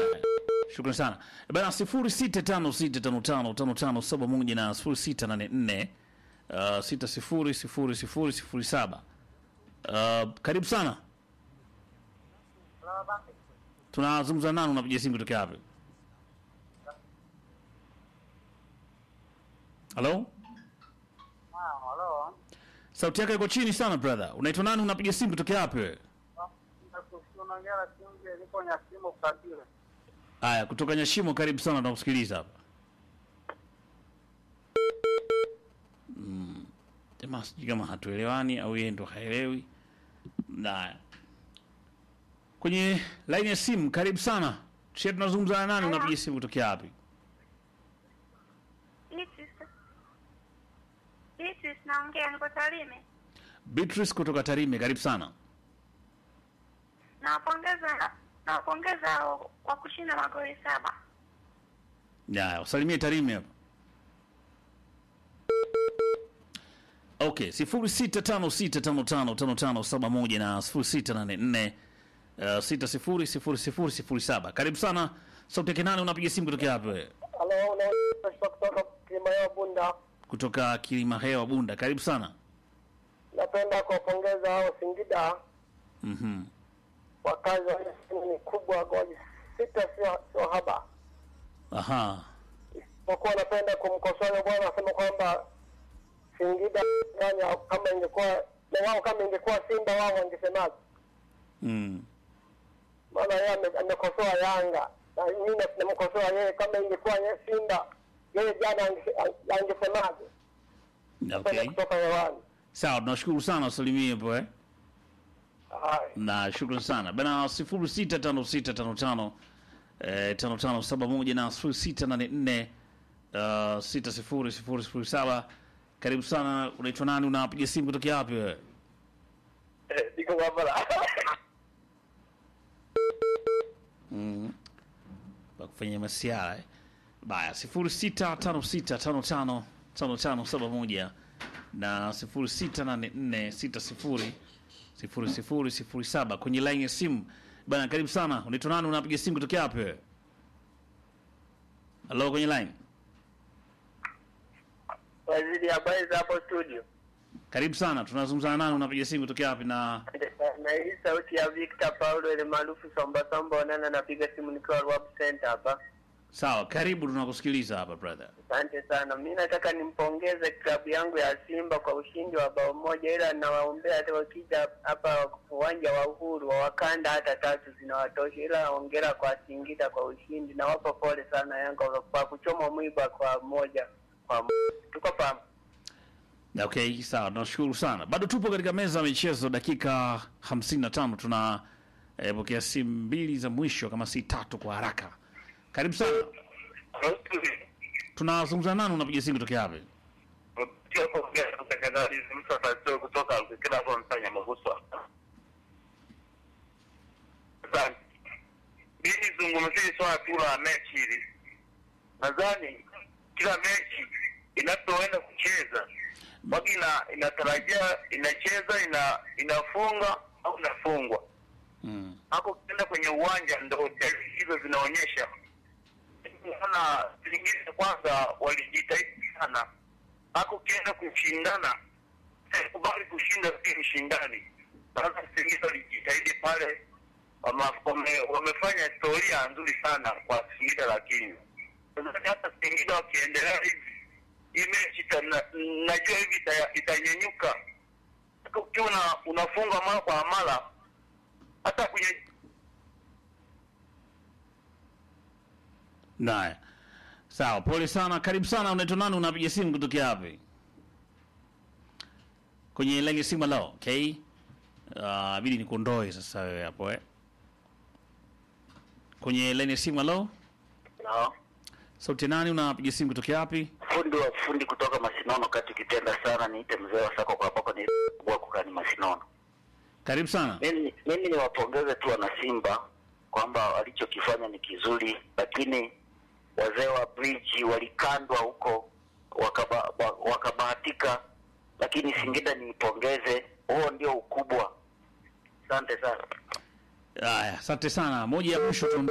Shukrani sana bana, sifuri sita tano sita tano tano tano tano saba moja na sifuri sita nane nne uh, sita sifuri sifuri sifuri sifuri saba. Uh, karibu sana, tunazungumza nani? Unapiga simu kutokea wapi? Halo, Halo. sauti yako iko chini sana brother. Unaitwa nani? Unapiga simu kutokea wapi wewe? Unaongea na Kiunge, niko Nyasimo Kabila. Haya, kutoka Nyashimo, karibu sana, tunakusikiliza hapa. Mm, jamaa sijui kama hatuelewani au yeye ndo haelewi. Na kwenye laini ya simu, karibu sana. Sisi tunazungumza na nani? Unapiga simu kutokea wapi? Beatrice. Beatrice naongea, niko Tarime. Beatrice kutoka Tarime, karibu sana. Nawapongeza nawapongeza kwa kushinda magoli saba. Ya, usalimie Tarime hapa. Okay, sifuri sita tano sita tano tano tano tano saba moja na sifuri sita nane nne uh, sita sifuri sifuri sifuri sifuri saba. Karibu sana. Sauti yake nani? Unapiga simu kutokea hapo wewe? Halo, unaongea kutoka Kilima ya Bunda. Kutoka Kilima Hewa Bunda. Karibu sana. Napenda kuwapongeza hao Singida Mhm. kwa kazi walifanya ni kubwa, goli sita sio sio haba. Aha. Isipokuwa napenda kumkosoa yule bwana asema kwamba Singida Kenya kama ingekuwa na wao kama ingekuwa Simba wao wangesemaje? Mm. Maana yeye ame- amekosoa Yanga na mimi namkosoa yeye, kama ingekuwa ye- Simba yeye jana ange- angesemaje? Napenda Okay. kutoka hewani. Sawa, tunashukuru sana usalimie hapo eh. Haya. na shukrani sana bana sifuri sita tano sita tano tano eh, tano tano saba moja na sifuri sita nane nne uh, sita sifuri sifuri sifuri saba karibu sana unaitwa nani unapiga simu kutokea wapi wewe Eh, Niko Kampala. kufanya masiara eh. baya sifuri sita tano sita tano tano tano tano saba moja na sifuri sita nane nne sita sifuri sifuri sifuri sifuri saba kwenye line ya simu bana karibu sana unaitwa nani unapiga simu kutokea wapi wewe halo kwenye line Waziri, habari za hapo studio? karibu sana tunazungumza na nani unapiga simu kutokea wapi na Na hii sauti ya Victor Paulo ile maarufu Somba Somba Onana, napiga simu nikiwa Rwap Center hapa. sawa karibu tunakusikiliza hapa brother Asante sana. Mi nataka nimpongeze klabu yangu ya Simba kwa ushindi wa bao moja, ila nawaombea hata wakija hapa uwanja wa Uhuru wa wakanda hata tatu zinawatosha, ila hongera kwa Singida kwa ushindi. Nawapa pole sana Yanga kwa kuchoma mwiba kwa moja kwa moja. Tuko pamoja. okay sawa tunashukuru sana bado tupo katika meza ya michezo dakika 55 tuna eh, pokea simu mbili za mwisho kama si tatu kwa haraka karibu sana tunazungumza nani unapiga simu kutokea wapi kutoka kila hapo mfanya maguswa. Asante. Mimi zungumzie swala tu la mechi hili. Nadhani kila mechi inapoenda kucheza wagi ina inatarajia inacheza ina inafunga au inafungwa. mm. Hapo ukienda kwenye uwanja ndo dalili hizo zinaonyesha. Naona zingine kwanza walijitahidi sana. Hapo ukienda kushindana kubali kushinda si mshindani. Sasa Singida walijitahidi pale, wama- wame, wamefanya historia nzuri sana kwa Singida, lakini nadhani hata Singida wakiendelea hivi, hii mechi ita- na- najua hivi ita- itanyanyuka. Hata Ukiwa una- unafunga mara kwa mara, hata kwenye Naye. Sawa, pole sana. Karibu sana. Unaitwa nani? Unapiga simu kutokea wapi? Kwenye line ya simu lao, okay? Uh, bidi nikuondoe sasa wewe hapo eh. Kwenye line ya simu lao, no. sauti nani? Unapiga simu kutokea wapi? fundi wa fundi kutoka Masinono, kati ukipenda sana niite mzee wa sako kwa pako ni kwa kukani Masinono. Karibu sana. Mimi mimi niwapongeze tu wana Simba kwamba walichokifanya ni kizuri, lakini wazee wa bridge walikandwa huko wakaba, wa- wakabahatika, lakini Singida niipongeze, huo ndio ukubwa. Asante sana. Haya, asante sana. Moja ya mwisho tu